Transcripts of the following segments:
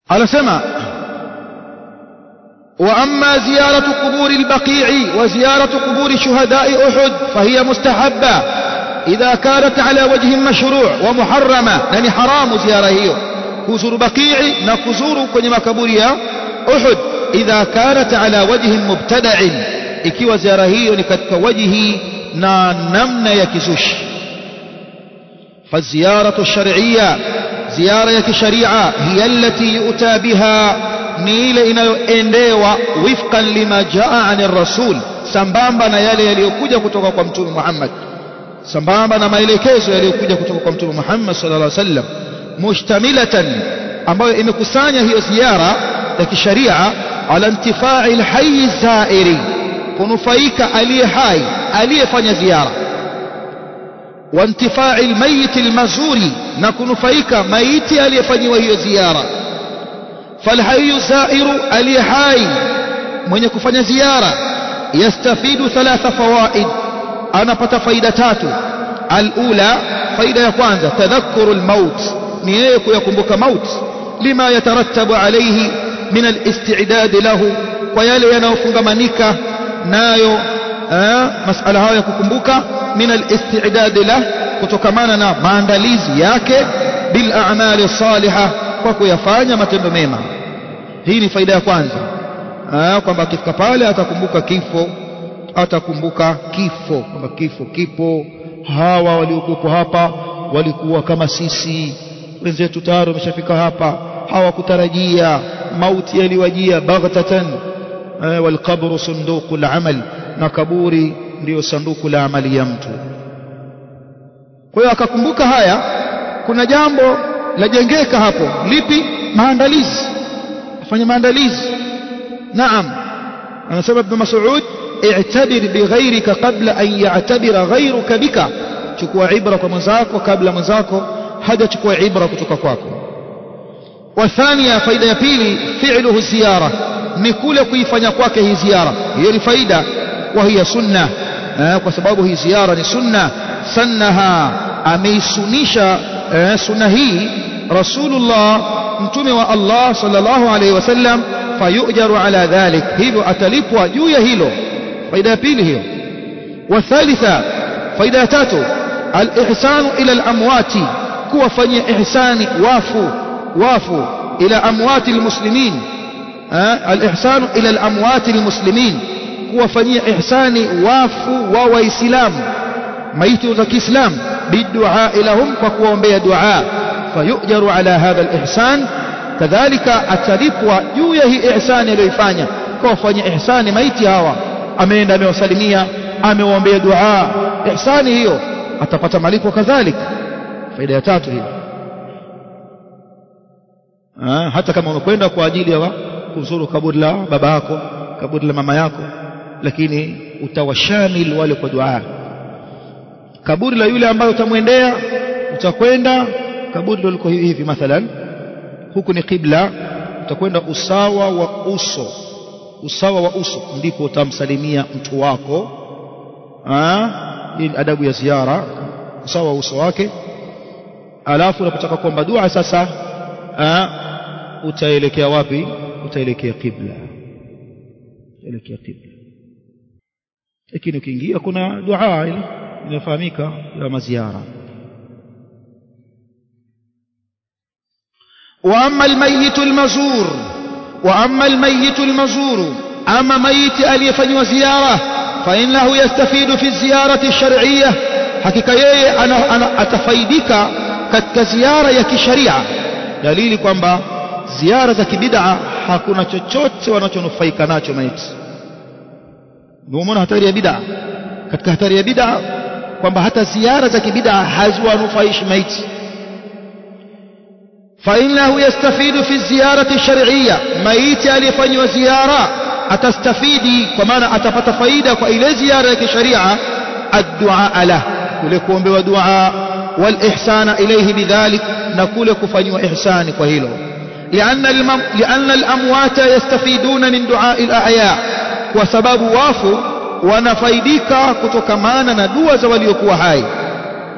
anasema وأما زيارة قبور البقيع وزيارة قبور شهداء أحد فهي مستحبة إذا كانت على وجه مشروع ومحرمة يعني حرام زيارة هي كزور بقيع نكزور كنما كبوريا أحد إذا كانت على وجه مبتدع ikiwa ziara hiyo ni katika wajihi na namna ya kizushi فالزيارة الشرعية زيارة ya kisharia hiya allati yu'ta biha ni ile inayoendewa wifqan lima jaa ani rasul sambamba na yale yaliyokuja kutoka kwa mtume Muhammad sambamba na maelekezo yaliyokuja kutoka kwa mtume Muhammad sallallahu alaihi wasallam mushtamilatan ambayo imekusanya hiyo ziara ya kisharia ala intifai alhayy zairi kunufaika aliye hai aliyefanya ziara wa intifai almayit almazuri na kunufaika maiti aliyefanyiwa hiyo ziara فالحي الزائر علي حي من يكفن زيارة يستفيد ثلاث فوائد أنا بت فايدتات الأولى فايدة يكوانزا تذكر الموت نيك يكمبك موت لما يترتب عليه من الاستعداد له ويلي ينوفنغ منيكا نايو آه مسألة هاو يكمبك من الاستعداد له kutokamana na maandalizi yake bil a'mali salihah kwa kuyafanya matendo mema hii ni faida ya kwanza kwamba akifika pale atakumbuka kifo atakumbuka kifo kwamba kifo kipo hawa waliokuwepo hapa walikuwa kama sisi wenzetu tayari wameshafika hapa hawakutarajia mauti yaliwajia baghtatan walqabru sunduku al-amal na kaburi ndiyo sanduku la amali ya mtu kwa hiyo akakumbuka haya kuna jambo lajengeka hapo lipi maandalizi afanye maandalizi naam anasema ibn mas'ud i'tabir bighayrika qabla an ya'tabira ghayruka bika chukua ibra kwa mwenzako kabla mwenzako hajachukua ibra kutoka kwako وثانيا faida ya pili fi'luhu ziyara ni kule kuifanya kwake hii ziara hiyo ni faida wa hiya sunna kwa sababu hii ziara ni sunna sannaha ameisunisha sunna hii rasulullah mtume wa Allah sallallahu alayhi wasallam fayujaru ala dhalik hivyo atalipwa juu ya hilo faida ya pili hiyo wathalitha faida ya tatu alihsanu ila alamwati kuwafanyia ihsani wafu wafu ila amwati almuslimin alihsanu ila alamwati almuslimin kuwafanyia ihsani wafu wa waislamu maiti za Kiislamu bidua lahum kwa kuwaombea dua fayujaru ala hadha alihsan kadhalika atalipwa juu ya hii ihsani aliyoifanya kwa kufanya ihsani maiti hawa ameenda amewasalimia amewaombea dua ihsani hiyo atapata malipo kadhalika faida ya tatu hiyo hata kama umekwenda kwa ajili ya kuzuru kaburi la baba yako kaburi la mama yako lakini utawashamil wale kwa dua kaburi la yule ambaye utamwendea utakwenda kaburi ndio liko hivi mathalan huku ni qibla utakwenda usawa wa uso usawa wa uso ndipo utamsalimia mtu wako hii ni adabu ya ziara usawa wa uso wake alafu unapotaka kuomba dua sasa aa, utaelekea wapi utaelekea qibla utaelekea qibla lakini ukiingia kuna dua ile inafahamika ya maziara واما الميت المزور واما الميت المزور اما ميت aliyefanywa ziara فانه يستفيد في الزياره الشرعيه hakika yeye atafaidika katika ziara ya kisharia dalili kwamba ziara za kibid'a hakuna chochote wanachonufaika nacho maiti umeona hatari ya bid'a katika hatari ya bid'a kwamba hata ziara za kibid'a haziwanufaishi maiti فإنه يستفيد في الزيارة الشرعية ميت aliyefanywa ziara atastafidi kwa maana atapata faida kwa ile ziara ya kisharia الدعاء له kule kuombewa dua والإحسان إليه بذلك نقول كفنوا إحسان كهيلو لأن, المم... لأن الأموات يستفيدون من دعاء الأحياء وسبب وافو ونفيدك كتكمانا ندوى زوليكوا هاي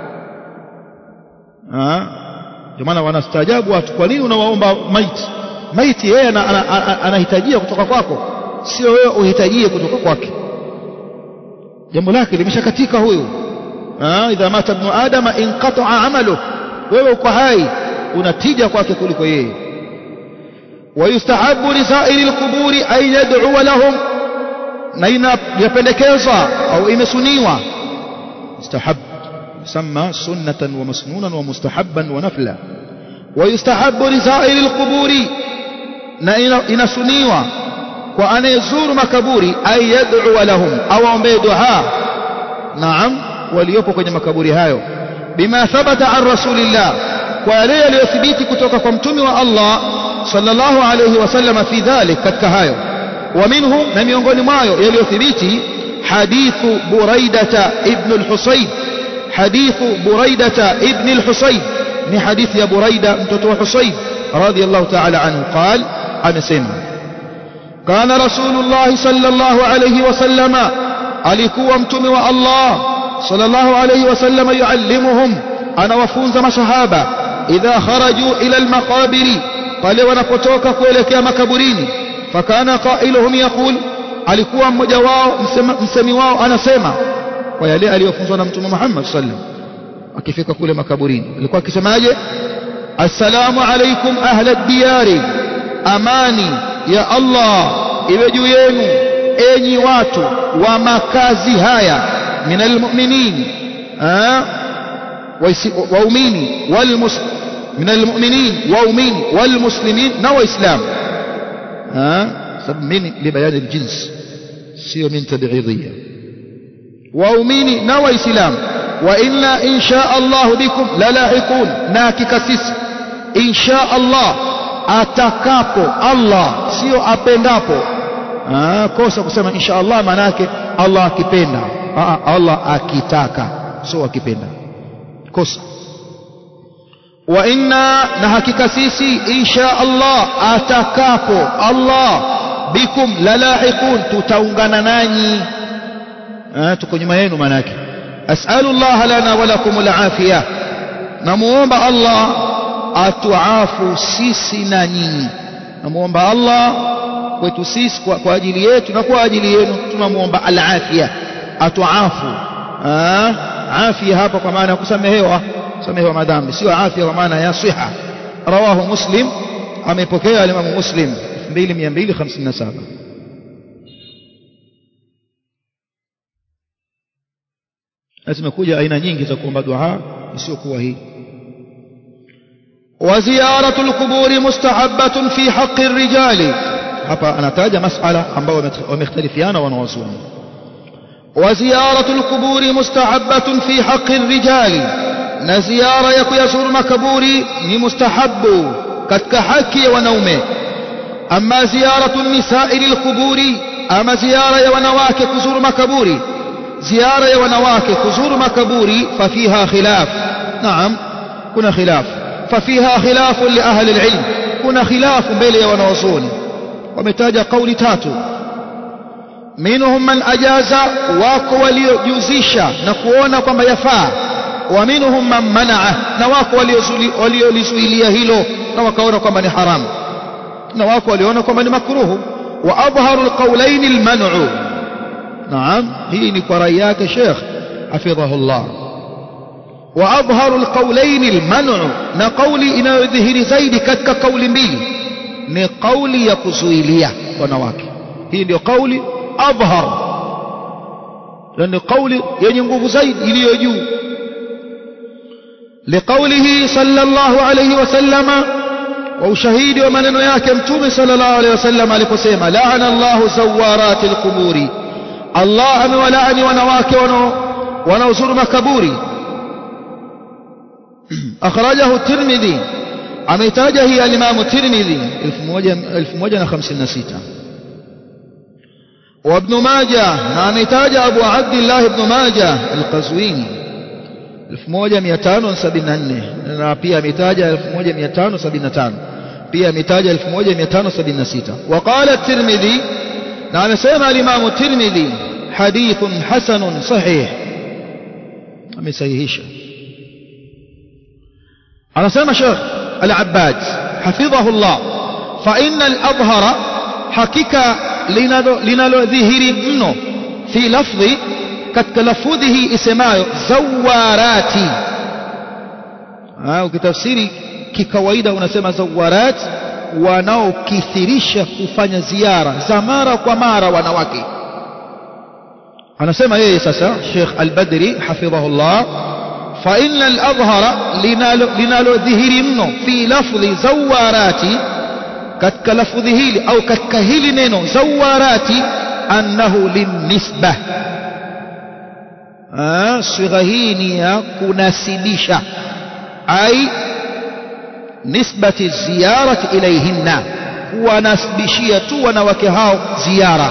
ndio maana wanastaajabu watu kwa nini unawaomba maiti maiti yeye anahitajia kutoka kwako sio wewe uhitajie kutoka kwake jambo lake limeshakatika huyu idha mata ibnu adama inqata'a amalu wewe uko hai unatija kwake kuliko yeye ويستحب لسائر القبور أن يدعو لهم نين يpendekezwa au imesuniwa استحب يسمى سنة ومسنونا ومستحبا ونفلا ويستحب لسائر القبور نين inasuniwa kwa anayezuru makaburi ay yad'u lahum au aombe dua naam waliopo kwenye makaburi hayo bima thabata an rasulillah kwa yale yaliyothibiti kutoka kwa mtume wa Allah sallallahu alayhi wasallam fi dhalik katika hayo wa minhu na miongoni mwayo yaliyothibiti hadithu buraidata ibn al-husayn hadithu buraidata ibn al-husayn ni hadithi ya buraida mtoto wa husayn radiyallahu ta'ala anhu qal amesema kana rasulullah sallallahu alayhi wasallam alikuwa mtume wa Allah sallallahu alayhi wasallam yuallimuhum anawafunza masahaba idha kharaju ila al-maqabiri pale wanapotoka kuelekea makaburini fakana qailuhum yaqul alikuwa mmoja wao msema, msemi wao anasema kwa yale aliyofunzwa na mtume Muhammad sallam akifika kule makaburini alikuwa akisemaje assalamu alaikum ahla diyari amani ya Allah iwe juu yenu enyi watu wa makazi haya minal mu'minin waumini walmuslimin من المؤمنين وأمين والمسلمين نو إسلام ها سبب من لبيان الجنس سيو من تبعيضية وأمين نو إسلام وإنا إن شاء الله بكم للاحقون ناكك سيس إن شاء الله atakapo Allah sio apendapo ah kosa kusema insha Allah maana yake Allah akipenda ah Allah akitaka sio akipenda kosa wa inna na hakika sisi insha Allah atakapo Allah bikum lalahiqun tutaungana nanyi eh tuko nyuma yenu maana yake as'alu Allah lana wa lakum alafia namuomba Allah atuafu sisi na nyinyi namuomba Allah kwetu sisi kwa, kwa ajili yetu na kwa ajili yenu tunamuomba alafia atuafu ah afia hapa kwa maana ya kusamehewa kusamehewa madhambi sio afya kwa maana ya siha rawahu muslim amepokea alimamu muslim 2257 na zimekuja aina nyingi za kuomba dua isiyokuwa hii وزيارة القبور مستحبة في حق الرجال hapa anataja masala ambayo wamekhtalifiana wanawazuoni وزيارة القبور مستحبة في حق الرجال na ziara ya kuyazuru makaburi ni mustahabu katika haki ya wanaume ama ziyaratu nisai lilquburi ama ziara ya wanawake kuzuru makaburi ziara ya wanawake kuzuru makaburi fafiha khilaf naam kuna khilaf fafiha khilafu li ahli alilm kuna khilafu mbele ya wanawazuoni wametaja kauli tatu minhum man ajaza wako waliojuzisha na kuona kwamba yafaa wa minhum man manaa na wako waliolizuilia hilo na wakaona kwamba ni haramu na wako waliona kwamba ni makruhu wa adharu alqawlain alman'u naam hii ni kwa rai yake Sheikh hafidhahu Allah wa adharu alqawlain alman'u na kauli inayodhihiri zaidi katika kauli mbili ni kauli ya kuzuilia wanawake hii ndio kauli adhhar ni kauli yenye nguvu zaidi iliyo juu لقوله صلى الله عليه وسلم وشهيد ومنن yake mtume صلى الله عليه وسلم aliposema laana Allah zawarat alqubur Allah amewalaani wanawake wanaozuru makaburi akhrajahu at-Tirmidhi ameitaja hii al-Imam at-Tirmidhi 1156 وابن ماجه نامتاج أبو عبد الله بن ماجه القزويني 1574 na pia ametaja 1575 pia ametaja 1576 وقال الترمذي na amesema al-Imam الترمذي حديث حسن صحيح amesahihisha anasema Sheikh Al-Abbad حفظه الله fa innal adhhara hakika linalodhihiri mno fi lafdhi katika lafudhi hii isemayo zawarati ukitafsiri kikawaida unasema zawarat wanaokithirisha kufanya ziara za mara kwa mara wanawake anasema yeye sasa Sheikh Al-Badri hafidhahullah fa inna al-adhhara linalodhihiri mno fi lafdhi zawarati katika lafdhi hili au katika hili neno zawarati annahu linnisbah sigha hii ni ya kunasibisha ai nisbati ziyarati ilayhinna kuwanasibishia tu wanawake hao ziara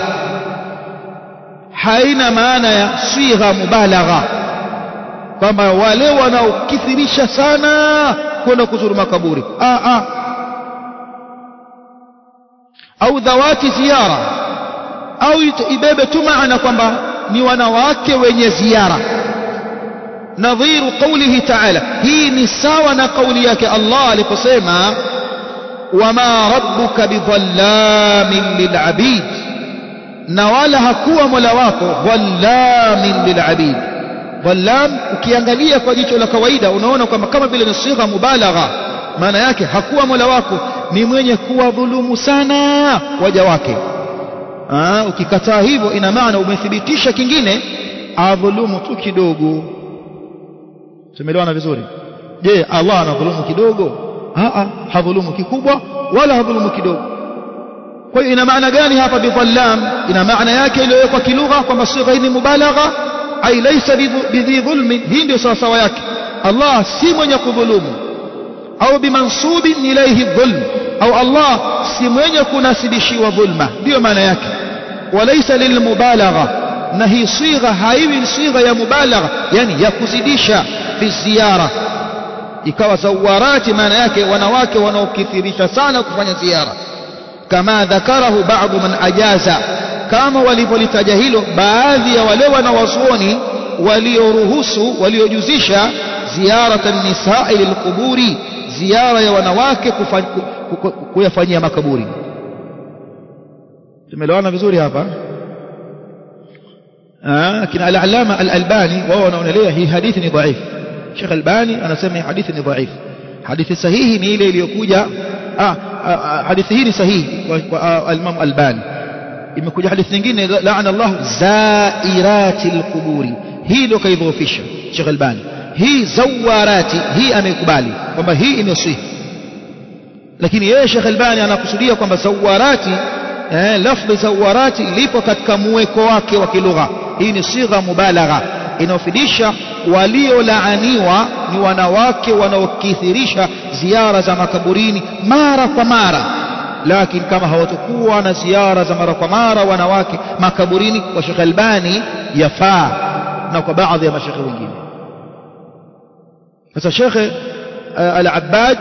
haina maana ya sigha mubalagha kwamba wale wanaokithirisha sana kwenda kuzuru makaburi ah, ah. au dhawati ziara au ibebe tu maana kwamba ni wanawake wenye ziara nadhiru qawlihi ta'ala hii ni sawa na kauli yake Allah aliposema wama rabbuka bidhallamin lilabid na wala hakuwa mola wako dhallamin lilabid dhallam ukiangalia kwa jicho la kawaida unaona kwamba kama vile ni sigha mubalagha maana yake hakuwa mola wako ni mwenye kuwadhulumu sana waja wake Aa, ukikataa hivyo ina maana umethibitisha kingine adhulumu tu kidogo tumeelewana vizuri je Allah anadhulumu kidogo a hadhulumu kikubwa wala hadhulumu kidogo kwa hiyo ina maana gani hapa bidhallam ina maana yake iliyowekwa kilugha kwamba sigha hii ni mubalagha ai laysa bidhi dhulmin hii ndio sawa sawa yake Allah si mwenye kudhulumu au bimansubin ilayhi dhulm au Allah si mwenye kunasibishiwa dhulma ndio maana yake walaysa lilmubalagha na hii sigha haiwi sigha ya mubalagha yani ya kuzidisha fi ziyara ikawa zawarati maana yake wanawake wanaokithirisha sana kufanya ziara kama dhakarahu baadhi man ajaza kama walivyolitaja hilo baadhi ya wale wanawazuoni walioruhusu waliojuzisha ziyarata nisai lilquburi ziara ya wanawake kuyafanyia makaburi tumeelewana vizuri hapa kina al-allama al-albani wao wanaonelea hii hadithi ni dhaif Sheikh Albani anasema hii hadithi ni dhaif hadithi sahihi ni ile iliyokuja hadithi hii ni sahihi kwa al-Imam Albani imekuja hadithi nyingine laana Allah zairati al-quburi hii ndio kaidhoofisha Sheikh Albani hii zawarati hii amekubali kwamba hii imesihi lakini yeye Sheikh Albani anakusudia kwamba zawarati eh, lafdhi zawarati lipo katika muweko wake wa kilugha hii ni sigha mubalagha inayofidisha waliolaaniwa ni wanawake wanaokithirisha ziara za makaburini mara kwa mara lakini kama hawatakuwa na ziara za mara kwa mara wanawake makaburini kwa Sheikh Albani yafaa na kwa baadhi ya mashekhe wengine sasa Sheikh Al-Abbad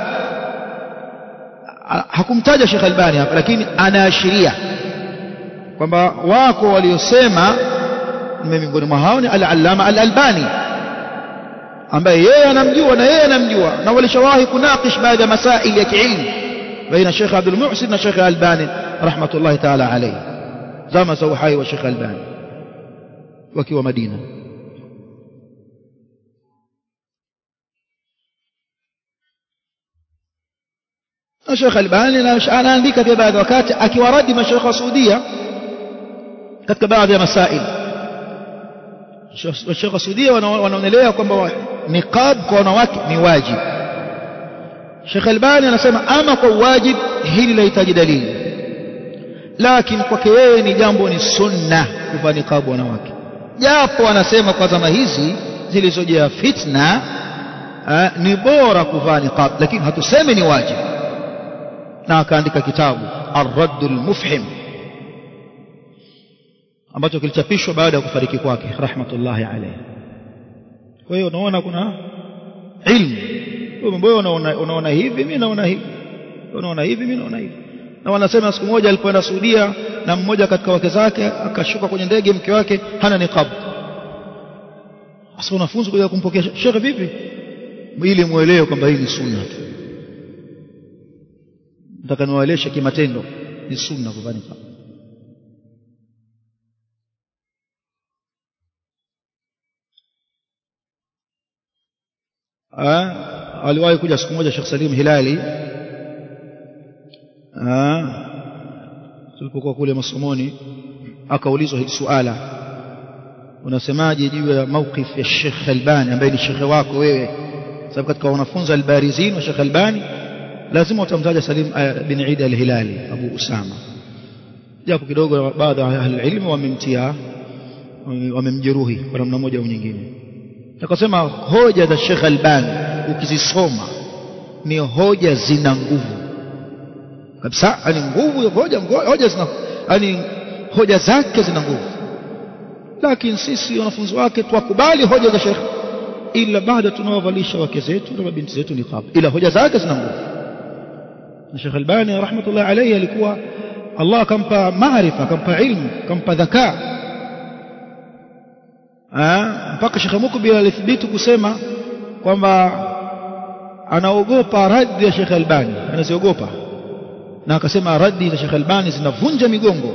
hakumtaja Sheikh Albani hapa lakini anaashiria kwamba wako waliosema miongoni mwa hao ni Al-Allama Al-Albani ambaye yeye anamjua na yeye anamjua na walishawahi kunakish baadhi ya masaili ya kiilmu baina Sheikh Abdul Muhsin na Sheikh Albani rahmatullahi ta'ala alayhi zama za uhai wa Sheikh Albani wakiwa Madina na Sheikh Albani anaandika pia baadhi wakati akiwaradi mashaikh wa Saudia katika baadhi ya masaili Sheikh wa Saudia wanaonelea kwamba niqab kwa wanawake ni wajib Sheikh Albani anasema ama kwa wajib hili lahitaji dalili lakini kwake yeye ni jambo ni sunna kuvaa niqab wanawake japo anasema kwa zama hizi zilizojaa fitna ni bora kuvaa niqab lakini hatusemi ni wajib na akaandika kitabu Ar-Radd al-Mufhim ambacho kilichapishwa baada ya kufariki kwake rahmatullahi alayhi. Kwa hiyo unaona kuna ilmu. Wewe unaona unaona hivi mimi naona hivi. Unaona hivi mimi naona hivi. Na wanasema siku moja alipoenda Saudia na mmoja katika wake zake akashuka kwenye ndege mke wake hana niqab. Sasa wanafunzi kuja kumpokea shekhe vipi? Ili muelewe kwamba hii ni sunna tu. nataka niwaeleshe kimatendo ni sunna kuvaa niqab aliwahi kuja siku moja Sheikh Salim Hilali tulipokuwa kule masomoni akaulizwa hili suala unasemaje juu ya mawqif ya Sheikh Albani ambaye ni shekhe wako wewe sababu katika wanafunzi albarizin wa Sheikh Albani lazima utamtaja Salim bin Eid al-Hilali Abu Usama japo kidogo baadhi ya ahli wamemtia wamemjeruhi kwa namna moja au nyingine akasema hoja za Sheikh Albani ukizisoma ni hoja zina nguvu kabisa yani nguvu hoja hoja zina yani hoja zake zina nguvu lakini sisi wanafunzi wake twakubali hoja za Sheikh ila baada tunawavalisha wake zetu na mabinti zetu niqab ila hoja zake zina nguvu na Sheikh Albani rahmatullah alayhi alikuwa Allah akampa maarifa akampa ilmu akampa dhakaa mpaka Sheikh Mukbil alithibitu kusema kwamba anaogopa raddi ya Sheikh Albani anaziogopa na akasema raddi za Sheikh Albani zinavunja migongo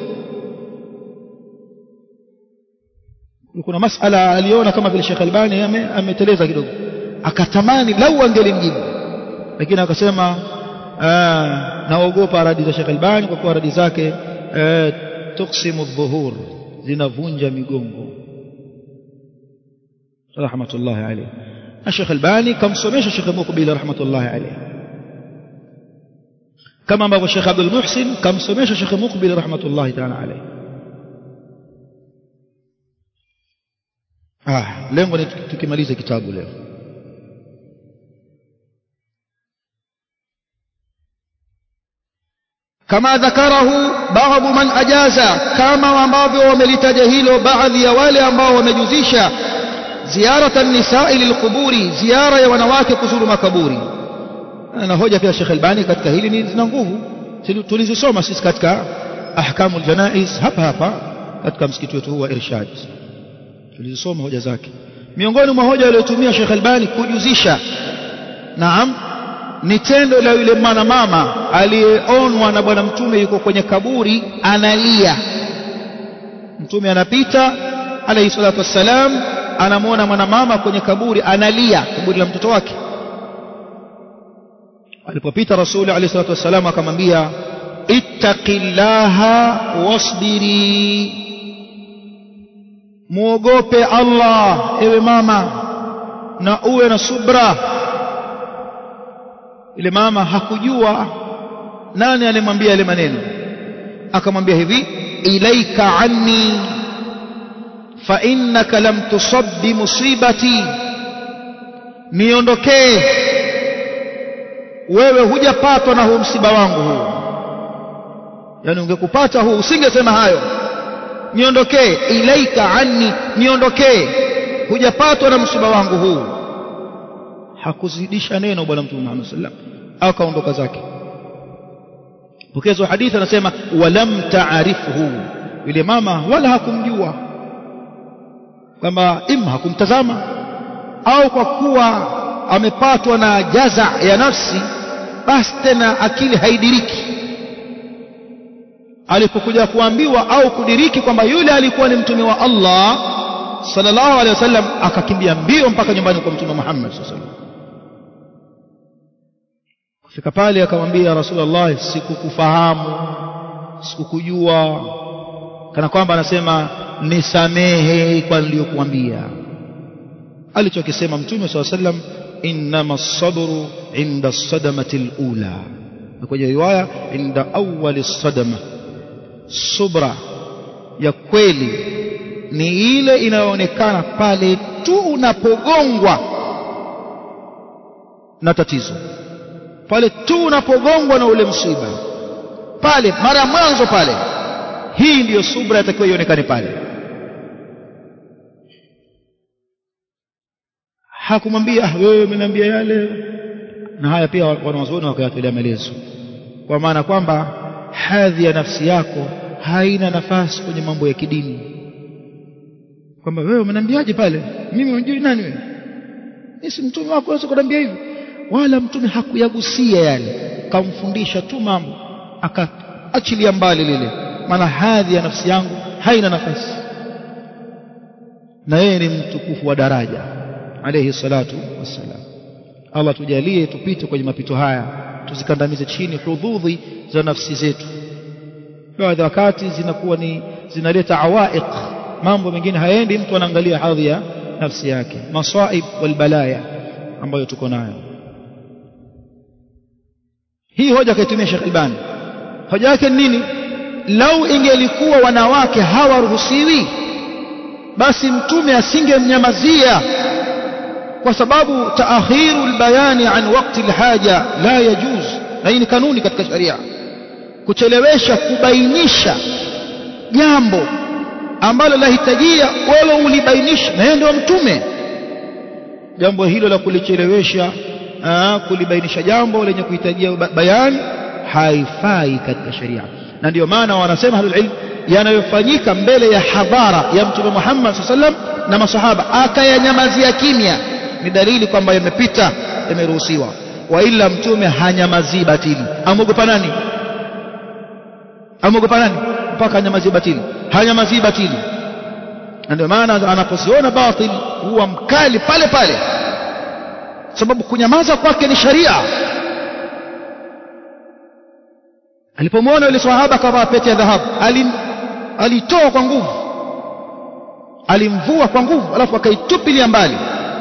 kuna masala aliona kama vile Sheikh Albani ameteleza kidogo akatamani lau angelimjibu lakini akasema naogopa radi za Sheikh Albani kwa kuwa radi zake tuksimu dhuhur zinavunja migongo rahmatullahi alayhi na Sheikh Albani kamsomesha Sheikh Mukbil rahmatullahi alayhi kama ambavyo Sheikh Abdul Muhsin kamsomesha Sheikh Mukbil rahmatullahi ta'ala alayhi ah lengo ni tukimaliza kitabu leo kama dhakarahu baadhi man ajaza kama ambavyo wamelitaja hilo baadhi ya wale ambao wamejuzisha ziarata nisai lilquburi ziara ya wanawake kuzuru makaburi na hoja pia Sheikh Albani katika hili ni zina nguvu tulizisoma sisi katika ahkamul janaiz hapa hapa katika msikiti wetu huu wa Irshad tulizisoma hoja zake miongoni mwa hoja aliyotumia Sheikh Albani kujuzisha naam ni tendo la yule mwanamama aliyeonwa na bwana mtume yuko kwenye kaburi analia mtume anapita alayhi salatu wassalam anamwona mwanamama kwenye kaburi analia kaburi la mtoto wake alipopita rasuli alayhi salatu wassalam akamwambia ittaqillaha wasbiri muogope Allah ewe mama na uwe na subra ile mama hakujua nani alimwambia yale maneno akamwambia hivi ilaika anni fa innaka lam tusab bi musibati niondokee wewe hujapatwa na huu msiba wangu huu yani ungekupata huu usingesema hayo niondokee ilaika anni niondokee hujapatwa na msiba wangu huu hakuzidisha neno bwana mtume Muhammad sallam akaondoka zake pokezo hadithi anasema walam taarifhu yule mama wala hakumjua kwamba imma hakumtazama au kwa kuwa amepatwa na jaza ya nafsi basi tena akili haidiriki alipokuja kuambiwa au kudiriki kwamba yule alikuwa ni mtume wa Allah sallallahu alaihi wasallam akakimbia mbio mpaka nyumbani kwa mtume Muhammad sallallahu alaihi wasallam kufika pale akamwambia Rasulullah sikukufahamu sikukujua kana kwamba anasema nisamehe kwa niliyokuambia alichokisema mtume swalla sallam innama sabru inda sadamati alula na kwenye riwaya inda awwali sadama subra ya kweli ni ile inayoonekana pale tu unapogongwa na tatizo pale tu unapogongwa na ule msiba pale mara ya mwanzo pale hii ndiyo subra yatakiwa ionekane pale hakumwambia wewe umeniambia yale na haya pia wanawazuoni wakayatolea maelezo kwa maana kwamba hadhi ya nafsi yako haina nafasi kwenye mambo ya kidini kwamba wewe umeniambiaje pale mimi unajui nani wewe mimi si mtume wako unaweza kuniambia hivi wala mtume hakuyagusia yale kamfundisha tu mambo akaachilia mbali lile maana hadhi ya nafsi yangu haina nafasi na yeye ni mtukufu wa daraja alayhi salatu wassalam Allah tujalie tupite kwenye mapito haya tusikandamize chini hudhudhi za nafsi zetu baadhi wakati zinakuwa ni zinaleta awaiq mambo mengine haendi mtu anaangalia hadhi ya nafsi yake masaib walbalaya ambayo tuko nayo hii hoja kaitumia Sheikh Albani hoja yake nini lau ingelikuwa wanawake hawaruhusiwi basi mtume asingemnyamazia kwa sababu taakhiru albayani an waqti alhaja la yajuz na hii ni kanuni katika sharia kuchelewesha kubainisha jambo ambalo lahitajia wala ulibainisha na yeye ndio mtume jambo hilo la kulichelewesha kulibainisha jambo lenye kuhitajia bayani haifai katika sharia na ndio maana wanasema ahlul ilm yanayofanyika mbele ya hadhara ya mtume Muhammad sallam na masahaba akayanyamazia kimya ni dalili kwamba yamepita yameruhusiwa wa ila mtume hanyamazii batili amogopa nani amogopa nani mpaka hanyamazii batili hanyamazii batili na ndio maana anaposiona batil huwa mkali pale pale sababu kunyamaza kwake ni sharia alipomwona yule sahaba kavaa pete ya dhahabu alim alitoa kwa nguvu alimvua kwa nguvu alafu akaitupilia mbali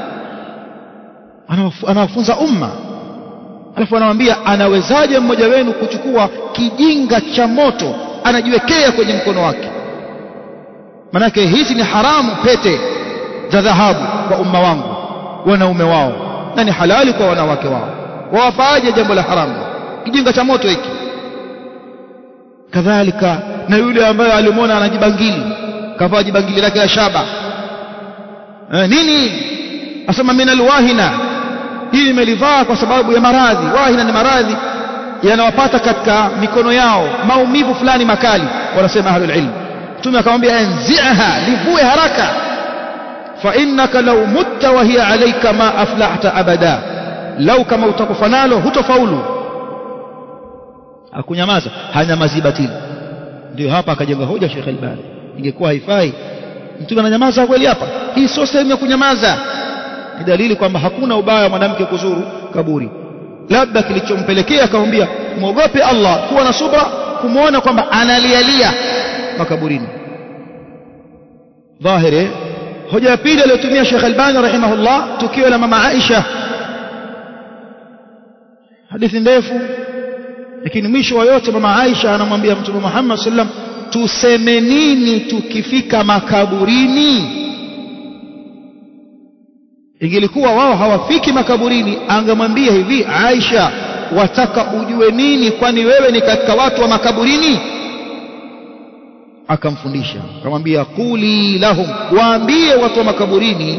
anawafunza umma alafu anamwambia anawezaje mmoja wenu kuchukua kijinga cha moto anajiwekea kwenye mkono wake manake hizi ni haramu pete za dhahabu kwa umma wangu wanaume wao na ni halali kwa wanawake wao wawafaaje jambo la haramu kijinga cha moto hiki kadhalika na yule ambaye alimwona anajibangili kavaa jibangili lake la shaba e, nini asema min alwahina hii imelivaa kwa sababu ya maradhi wahina ni maradhi yanawapata katika mikono yao maumivu fulani makali wanasema ahlul ilm mtume akamwambia enziha livue haraka fa innaka law mutta wa hiya alayka ma aflahta abada lau kama utakufa nalo hutofaulu akunyamaza hanyamazi batili ndio hapa akajenga hoja Sheikh Albani ingekuwa haifai mtume ananyamaza kweli hapa hii sio sehemu ya kunyamaza ni dalili kwamba hakuna ubaya wa mwanamke kuzuru kaburi labda kilichompelekea akamwambia muogope Allah kuwa na subra kumwona kwamba analialia makaburini dhahiri hoja ya pili aliyotumia Sheikh Albani rahimahullah tukio la mama Aisha hadithi ndefu lakini mwisho wa yote mama Aisha anamwambia mtume Muhammad sallam tuseme nini tukifika makaburini ingelikuwa wao hawafiki makaburini angemwambia hivi Aisha wataka ujue nini kwani wewe ni katika watu wa makaburini akamfundisha akamwambia quli lahum waambie watu wa makaburini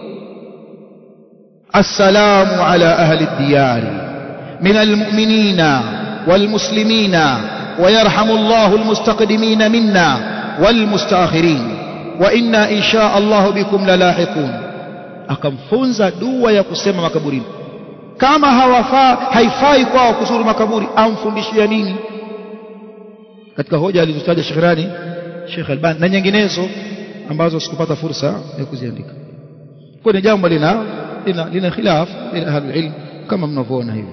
assalamu ala ahli diyari min almu'minina والمسلمين ويرحم الله المستقدمين منا والمستاخرين وإنا إن شاء الله بكم للاحقون akamfunza dua ya kusema makaburini kama hawafaa haifai kwao kuzuru makaburi amfundishia nini katika hoja alizotaja Shekhrani Sheikh Albani na nyinginezo ambazo sikupata fursa ya kuziandika kwa ni jambo lina lina, lina khilaf baina ahli ilm kama mnavyoona hivi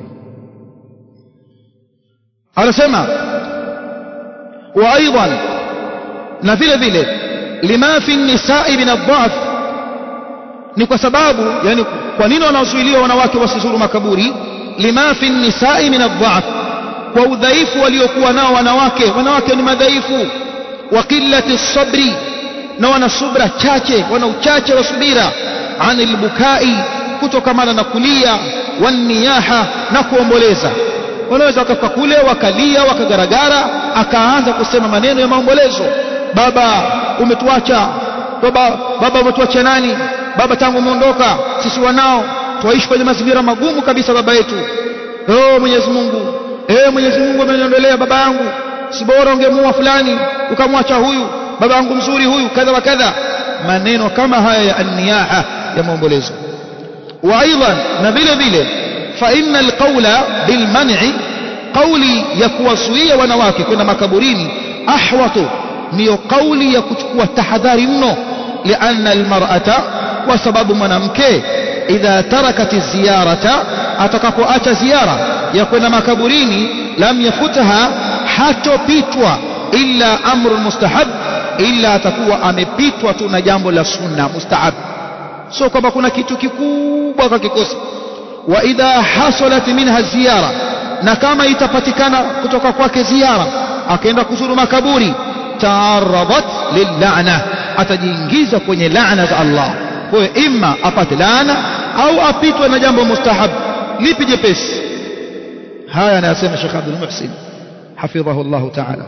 anasema wa aidan na vile vile lima fi nisai min adhaf ni kwa sababu yani kwa nini wanazuiliwa wanawake wasizuru makaburi lima fi nisai min adhaf kwa udhaifu waliokuwa nao wanawake wanawake ni madhaifu wa qillati sabri na wana subra chache wana uchache wa subira anil bukai kutokamana na kulia waniyaha na kuomboleza wanaweza wakafa kule wakalia wakagaragara akaanza kusema maneno ya maombolezo baba umetuacha baba baba umetuacha nani baba tangu umeondoka sisi wanao tuishi kwenye mazingira magumu kabisa baba yetu oh Mwenyezi Mungu eh Mwenyezi Mungu ameniondolea baba yangu si bora ungemuua fulani ukamwacha huyu baba yangu mzuri huyu kadha wa kadha maneno kama haya ya anniyaha ya maombolezo wa aidan na vile vile فإن القول بالمنع kauli ya kuwazuia wanawake kwenda makaburini ahwatu ndiyo kauli ya kuchukua tahadhari mno lianna almar'ata kwa sababu mwanamke idha tarakati ziyarata atakapoacha ziara ya kwenda makaburini lam yafutaha hatopitwa illa amru mustahab illa atakuwa amepitwa tu na jambo la sunna mustahab sio kwamba kuna kitu kikubwa kakikosa wa idha hasalat minha ziyara na kama itapatikana kutoka kwake ziara akaenda kuzuru makaburi taaradat lillana atajiingiza kwenye laana za Allah kwa hiyo imma apate laana au apitwe na jambo mustahab lipi jepesi haya anayasema Sheikh Abdul Muhsin حفظه الله تعالى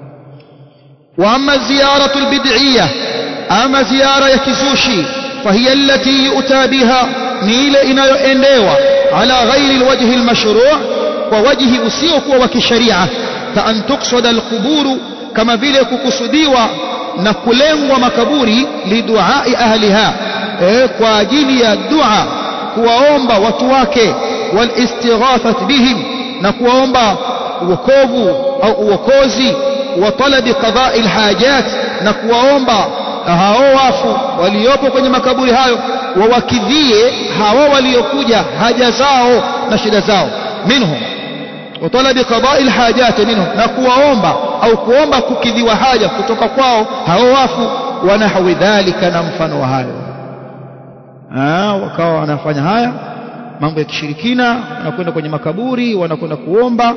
وأما الزيارة البدعية أما زيارة يكزوشي فهي التي يؤتى بها نيل إنا يؤنديوا على غير الوجه المشروع ووجه أسيوك وكشريعة كأن تقصد القبور كما vile kukusudiwa na kulengwa makaburi liduai ahliha eh, kwa ajili ya dua kuwaomba watu wake walistighathat bihim na kuwaomba uokovu au uokozi wa talabi qada'i alhajat na kuwaomba hao wafu waliopo kwenye makaburi hayo wawakidhie hao waliokuja haja zao na shida zao minhum wa talabi qada'i alhajat minhum na kuwaomba au kuomba kukidhiwa haja kutoka kwao hao wafu wanahwi dhalika na mfano wa hayo ah wakawa wanafanya haya mambo ya kishirikina wanakwenda kwenye makaburi wanakwenda kuomba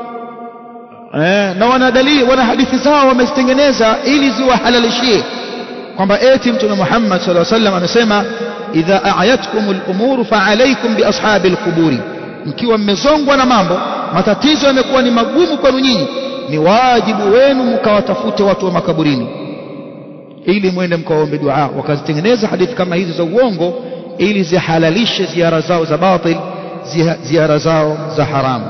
eh, na wana dalili wana hadithi zao wamezitengeneza ili ziwahalalishie kwamba eti mtume Muhammad sallallahu alaihi wasallam amesema idha a'yatkumul umuru fa alaykum bi ashabil quburi mkiwa mmezongwa na mambo matatizo yamekuwa ni magumu kwenu nyinyi ni wajibu wenu mkawatafute watu wa makaburini ili mwende mkaombe dua wakazitengeneza hadithi kama hizi za uongo ili zihalalishe ziara zao za batil ziara zao za haramu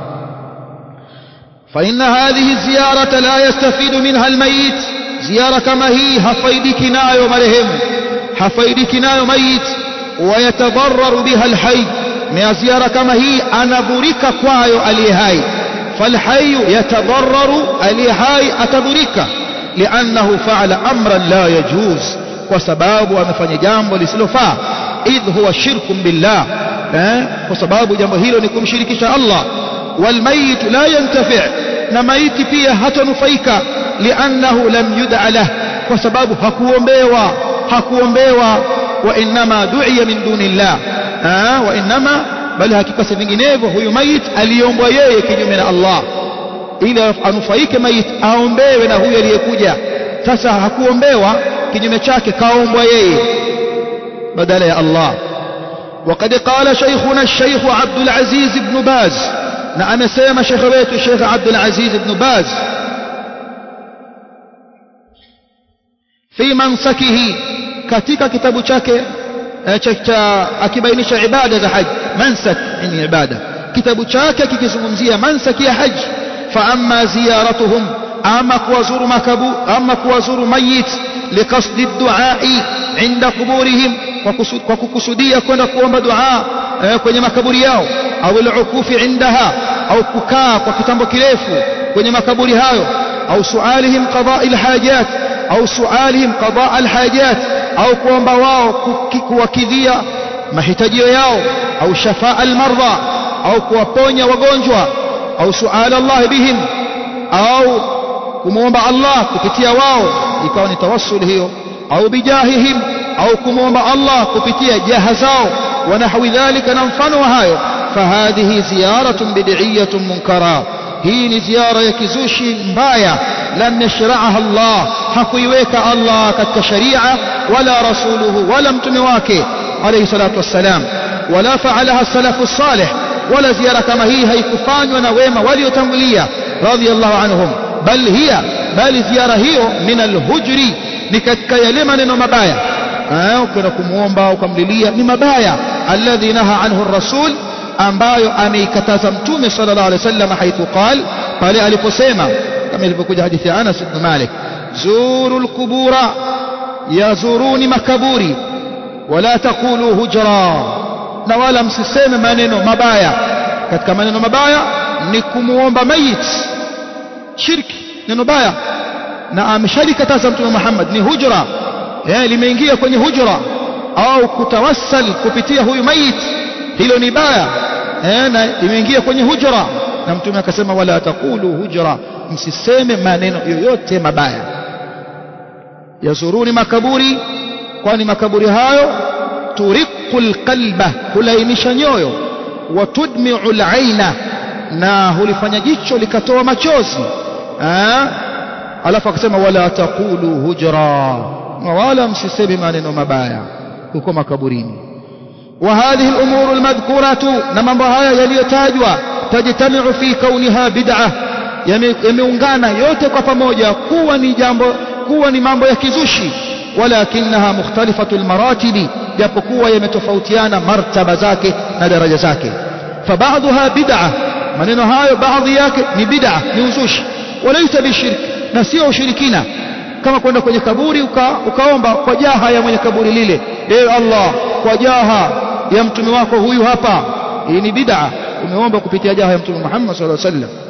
فإن هذه الزيارة لا يستفيد منها الميت زيارة كما هي هفيدك نايو مرهم هفيدك نايو ميت ويتضرر بها الحي من زيارة كما هي أنا بريك كوايو اليهاي فالحي يتضرر اليهاي أتبريك لأنه فعل أمرا لا يجوز وسباب ومفني جامbo lisilofaa idh huwa shirkun billah eh kwa sababu jambo hilo ni kumshirikisha Allah والميت لا ينتفع نميت pia hatanufaika لانه لم يدع له kwa sababu hakuombewa hakuombewa wa inma du'iya min dunillah ah wa inma bali hakika si vinginevyo huyu mayit aliombwa yeye kinyume na Allah ili anufaike mayit aombewe na huyu aliyekuja sasa hakuombewa kinyume chake kaombwa yeye badala ya Allah وقد قال شيخنا الشيخ عبد العزيز بن باز na amesema shekhe wetu Sheikh Abdul Aziz ibn Baz fi mansakihi katika kitabu chake cha akibainisha ibada za haji mansak ni ibada kitabu chake kikizungumzia mansaki ya haji fa amma ziyaratuhum ama kuwazuru makabu ama kuwazuru mayit liqasdi duai inda kuburihim kwa kukusudia kwenda kuomba dua kwenye makaburi yao au al-ukufi indaha au kukaa kwa kitambo kirefu kwenye makaburi hayo au sualihim qadaa al-hajat au sualihim qadaa al-hajat au kuomba wao kuwakidhia mahitajio yao au shafaa al-marda au kuwaponya wagonjwa au suala Allah bihim au kumwomba Allah kupitia wao ikawa ni tawassul hiyo au bijahihim au kumwomba Allah kupitia jaha zao ونحو ذلك نمفن وهايو فهذه زيارة بدعية منكرة هي زيارة يكزوشي مبايا لم يشرعها الله حقيويك الله كتك شريعة ولا رسوله ولا متمواك عليه الصلاة والسلام ولا فعلها السلف الصالح ولا زيارة كما هي هي كفان ونويمة وليتمولية رضي الله عنهم بل هي بل زيارة هي من الهجر نكتك يلمن مبايا ukienda kumwomba ukamlilia ni mabaya alladhi naha anhu rasul ambayo ameikataza mtume sallallahu alaihi wasallam haithu qal pale aliposema kama ilivyokuja hadithi ya Anas ibn Malik zuru alqubura yazuruni makaburi wala taqulu hujra na wala msiseme maneno mabaya katika maneno mabaya ni kumuomba mayit shirki neno baya na ameshalikataza mtume Muhammad ni hujra eh limeingia kwenye hujra au kutawassal kupitia huyu mayit hilo ni baya eh na limeingia kwenye hujra na mtume akasema wala taqulu hujra msiseme maneno yoyote mabaya yazuruni makaburi kwani makaburi hayo turiqul qalba hulainisha nyoyo wa tudmi'u al-aina na hulifanya jicho likatoa machozi alafu akasema wala taqulu hujra na wala msiseme maneno mabaya huko makaburini wa hadhihi al-umur al-madhkuratu na mambo haya yaliyotajwa tajtami'u fi kauniha bid'ah yameungana yote kwa pamoja kuwa ni jambo kuwa ni mambo ya kizushi walakinaha mukhtalifatu almaratibi japokuwa yametofautiana martaba zake na daraja zake fabaadhuha bid'a maneno hayo baadhi yake ni bid'a ni uzushi walaita bishirk na sio ushirikina kama kwenda kwenye kaburi uka, ukaomba kwa jaha ya mwenye kaburi lile ewe Allah kwa jaha ya mtume wako huyu hapa hii ni bid'a umeomba kupitia jaha ya mtume Muhammad sallallahu alaihi wasallam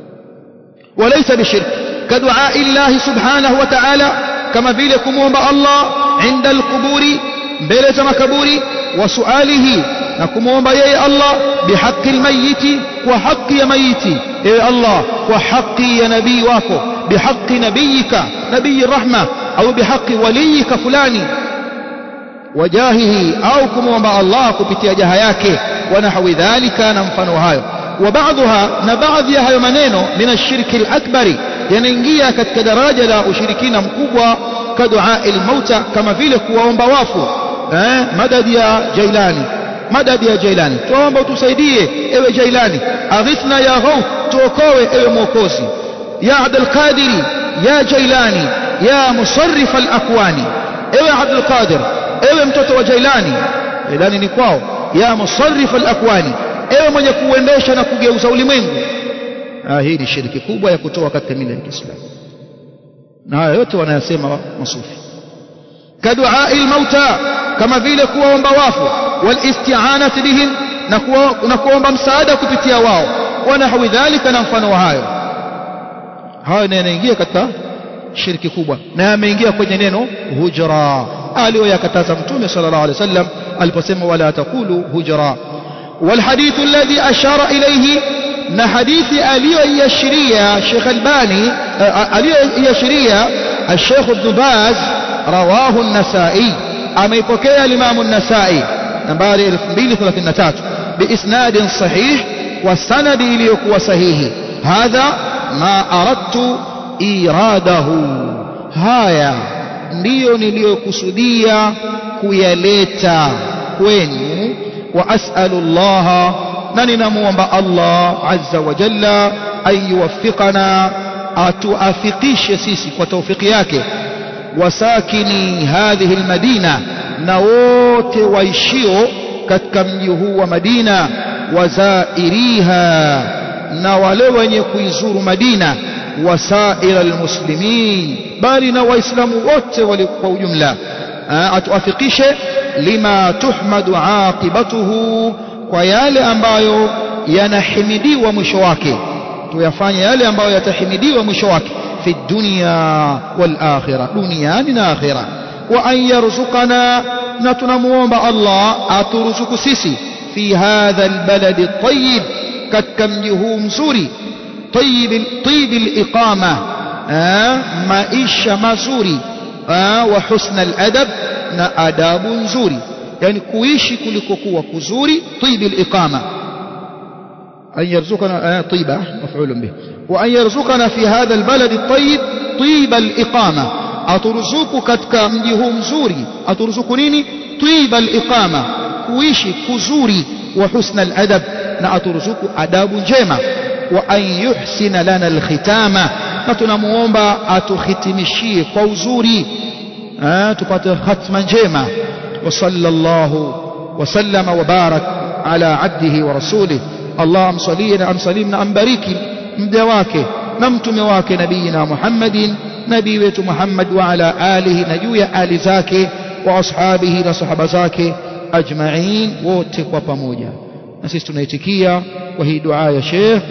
وليس بشرك كدعاء الله سبحانه وتعالى كما vile kumuomba Allah عند القبور mbele za makaburi وسؤاله na kumuomba yeye Allah bihaqi almayiti kwa haki ya mayiti ewe Allah kwa haki ya nabii wako bihaqi nabiyika nabii rahma au bihaqi waliyika fulani wajahihi au kumuomba Allah kupitia jaha yake wa nahwi dhalika na mfano hayo وبعضها نبعض ya hayo maneno min ashirki al-akbari yanaingia katika daraja la ushirikina mkubwa ka dua al-mauta kama vile kuwaomba wafu eh madadi ya jailani madadi ya jailani tuomba utusaidie ewe jailani aghithna ya ghauf tuokoe ewe mwokozi ya abdul qadiri ya jailani ya musarrif al-akwani ewe abdul qadir ewe mtoto wa jailani jailani ni kwao ya musarrif al-akwani ewe mwenye kuendesha na kugeuza ulimwengu ah hii ni shiriki kubwa ya kutoa katika mila ya Kiislamu na haya yote wanayasema masufi kaduai mauta kama vile kuwaomba wafu walisti'anati bihim na, kuwa, na kuomba msaada kupitia wao wanahwi dhalika na mfano wa hayo hayo yanaingia katika shirki kubwa na yameingia kwenye neno hujra aliyoyakataza mtume sallallahu alaihi wasallam aliposema wala takulu hujra والحديث الذي أشار إليه na hadithi aliyoiashiria Sheikh Albani aliyoiashiria Sheikh Ibn Baz rawahu an-Nasa'i ameipokea Imam an-Nasa'i nambari 2033 biisnadin sahih wa sanadi iliyokuwa sahihi hadha ma aradtu iradahu haya ndiyo niliyokusudia kuyaleta kwenu وأسأل الله نننا مومبا الله عز وجل أن يوفقنا أتوافقيش سيسي وتوفيقياك وساكني هذه المدينة نووت ويشيو كتكم هو مدينة وزائريها نولو يكويزور مدينة وسائر المسلمين بل وإسلام ووت ولقوا جملة أتوافقيش lima tuhmadu aqibatuhu kwa yale ambayo yanahimidiwa mwisho wake tuyafanye yale ambayo yatahimidiwa mwisho wake fi dunya wal akhirah duniani na akhirah wa an yarzuqana na tunamuomba Allah aturuzuku sisi fi hadha albalad at-tayyib katika mji huu mzuri tayyib tayyib al-iqama maisha mazuri wa husna al-adab na adabu nzuri yani kuishi kulikokuwa kuzuri طيب الإقامة أن يرزقنا طيبة مفعول به وأن يرزقنا في هذا البلد الطيب طيب الإقامة أترزق كتك مجيه مزوري أترزق نيني طيب الإقامة كويشي كزوري وحسن الأدب نأترزق أداب جيمة وأن يحسن لنا الختامة نتنموomba atuhitimishie kwa uzuri tupate khatma njema وصلى الله وسلم وبارك على عبده ورسوله اللهم صلينا أم صلينا أم بارك مدواك نمتم واك نبينا محمد نبي ويت محمد وعلى آله نجويا آل زاك وأصحابه نصحب زاك أجمعين وتك وبموجا نسيس تنيتكيا وهي دعاء يا شيخ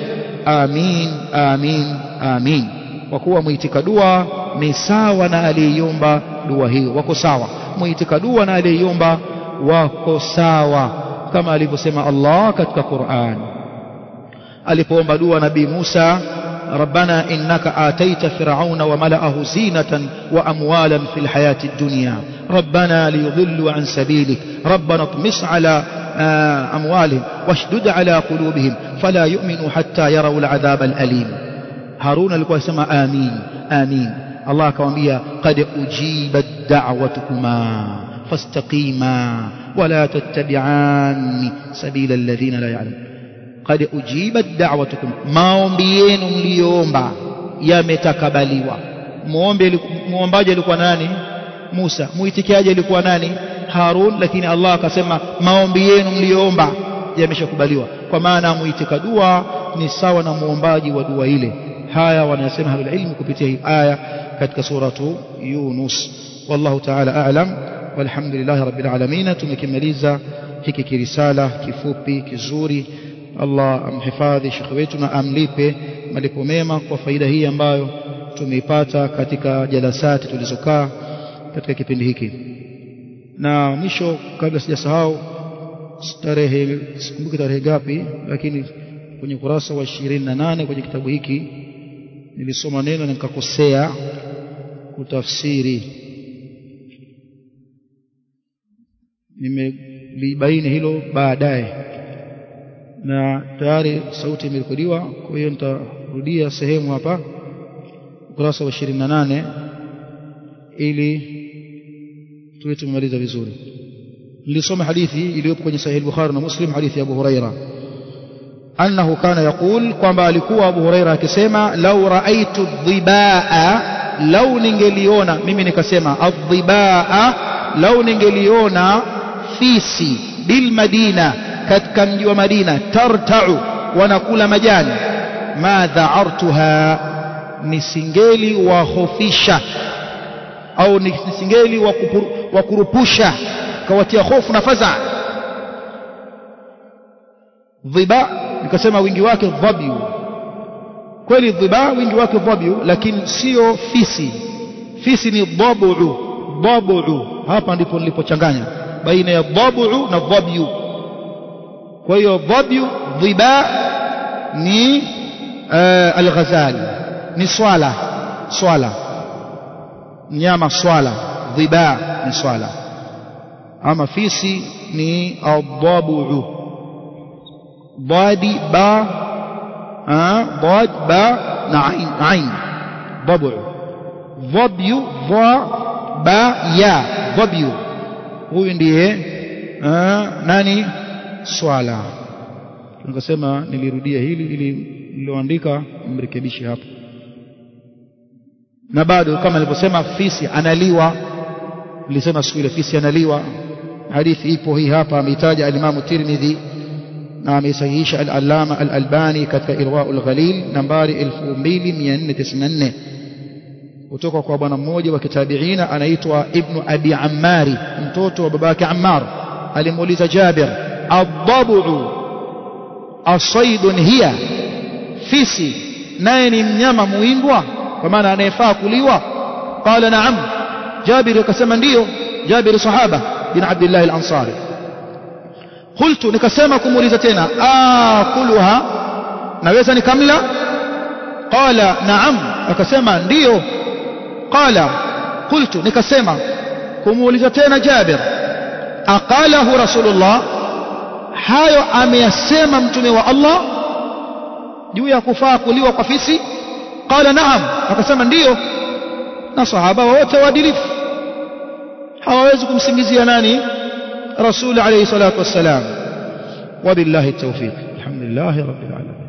amin amin amin kwa kuwa mwitika dua ni sawa na aliyeiomba dua hiyo wako sawa mwitika dua na aliyeiomba wako sawa kama alivyosema Allah katika Qur'an alipoomba dua nabii Musa ربنا إنك آتيت فرعون وملأه زينة وأموالا في الحياة الدنيا ربنا ليضلوا عن سبيلك ربنا اطمس على أموالهم واشدد على قلوبهم فلا يؤمنوا حتى يروا العذاب الأليم هارون alikuwa sema amin amin Allah akamwambia qad ujibat da'watukuma fastaqima wala tattabi'an sabila alladhina la ya'lamun qad ujibat da'watukum maombi yenu mliyoomba yametakabaliwa muombe muombaji alikuwa nani Musa muitikiaji alikuwa nani Harun lakini Allah akasema maombi yenu mliyoomba yameshakubaliwa kwa maana muitika dua ni sawa na muombaji wa dua ile haya wanasema ahlul ilmu kupitia hii aya katika suratu Yunus wallahu ta'ala a'lam walhamdulillahi rabbil alamin tumekimaliza hiki kirisala kifupi kizuri Allah amhifadhi shekhe wetu na amlipe malipo mema kwa faida hii ambayo tumeipata katika jalasati tulizokaa katika kipindi hiki na mwisho kabla sijasahau tarehe sikumbuki tarehe gapi lakini kwenye kurasa wa 28 kwenye kitabu hiki nilisoma neno na nikakosea kutafsiri nimelibaini hilo baadaye na tayari sauti imerekodiwa kwa hiyo nitarudia sehemu hapa ukurasa wa 28 ili tuwe tumemaliza vizuri nilisoma hadithi iliyopo kwenye sahih bukhari na muslim hadithi ya abu huraira annahu kana yaqul kwamba alikuwa abu huraira akisema lau raaitu dhibaa lau ningeliona mimi nikasema adhibaa lau ningeliona fisi bil madina katika mji wa Madina tartau wanakula majani ma dha'artuha nisingeli wahofisha au nisingeli wakurupusha kawatia hofu na faza dhiba nikasema wingi wake dhabiu kweli dhiba wingi wake dhabiu lakini sio fisi fisi ni dhabu dhabu hapa ndipo nilipochanganya baina ya dhabu na dhabiu kwa hiyo dhabyu dhiba ni uh, alghazal ni swala swala mnyama swala dhiba ni swala ama fisi ni adhabu ضادي با آه ضاد با نعين عين ضبع ضبي ضا با يا ضبي huyu ndiye nani swala nikasema nilirudia hili ili niloandika mrekebishe hapo na bado kama nilivyosema fisi analiwa nilisema siku ile fisi analiwa hadithi ipo hii hapa ameitaja alimamu Tirmidhi na ameisahihisha al-Allama al-Albani katika Irwaul Ghalil nambari 2494 kutoka kwa bwana mmoja wa kitabiina anaitwa Ibn Abi Ammari mtoto wa babake Ammar alimuuliza Jabir adhabu asaidun hiya fisi naye ni mnyama muimbwa kwa maana anayefaa kuliwa qala naam Jabir akasema ndiyo Jabir sahaba bin Abdullah al-Ansari qultu nikasema kumuuliza tena akuluha naweza nikamla qala naam akasema ndiyo qala qultu nikasema kumuuliza tena Jabir aqalahu rasulullah hayo ameyasema mtume wa Allah juu ya kufaa kuliwa kwa fisi qala naam akasema ndiyo na sahaba wote waadilifu hawawezi kumsingizia nani rasul alayhi salatu wassalam wabillahi tawfiq alhamdulillah rabbil alamin